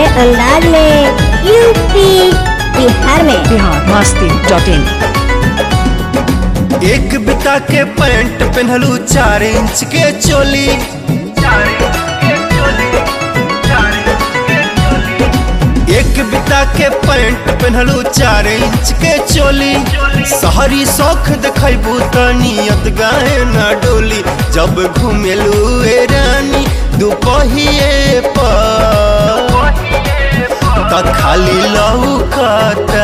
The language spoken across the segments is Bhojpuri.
अंदाज में यूपी बिहार में बिहार मस्ती डॉट इन एक बिता के पैंट पहनलू चार इंच के चोली एक बिता के पैंट पहनलू चार इंच के चोली शहरी शौख देखबू त नियत गाए न डोली जब घुमेलू ए रानी दुपहिए पर त खाली लौकता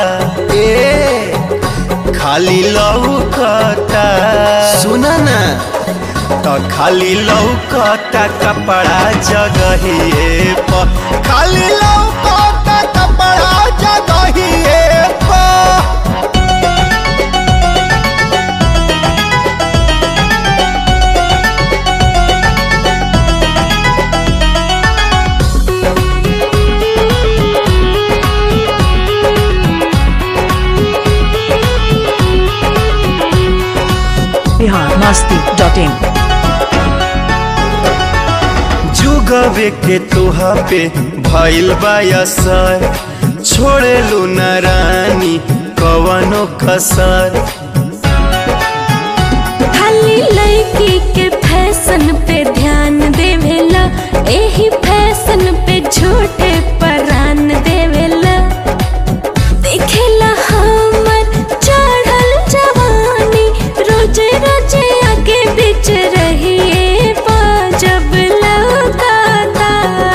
ए खाली लौकता सुना ना त खाली लौकता कपड़ा जगहिए प खाली लौकता कपड़ा जगहिए प बिहार मस्ती डॉट इन जुगवे के तोहा पे भइल बायसर छोड़े लू न रानी कवनो कसर खाली लड़की के फैशन पे ध्यान देवेला एही फैशन पे झूठे परान देवेला देखेला हमर चढ़ल जवानी रोजे रोजे आगे बीच रहिए पा जब लौकाता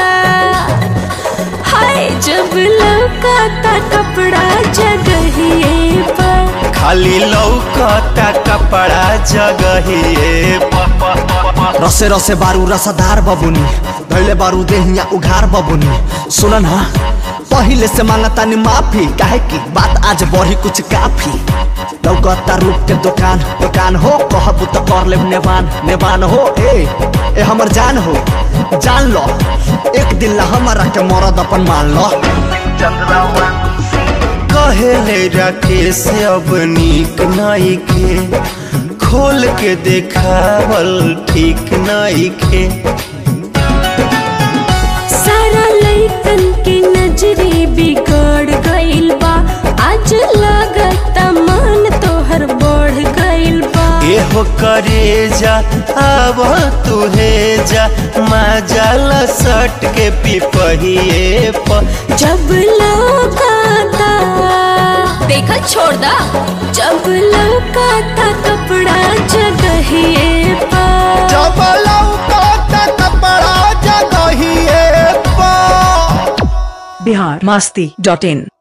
हाय जब लौकाता कपड़ा जगहिए पर खाली लौकता कपड़ा जगहिए प- प- प- प- रसे रसे बारू रसदार बबुनी धैले बारू देहिया उघार बबुनी सुन ना पहिले से मांगता नि माफी काहे की बात आज बढ़ी कुछ काफी लौकता रूप के दुकान दुकान हो कहबू तो कर ले नेवान नेवान हो ए ए हमर जान हो जान लो एक दिन ला हमारा के मरद अपन मान लो कहेले राकेश अब नीक नाई के खोल के देखावल ठीक नाई के सारा लइकन के नजरे बिगड़ गइल बा आज लागत मन तोहर बढ़ गइल बा एहो करे जा आव तुहे जा माजाला सट के पिपहिए प जब लौकाता देखल छोड़ दा जब लौकाता कपड़ा जगहिए पा जब लौकता कपड़ा जगहिए प बिहार मस्ती डॉट इन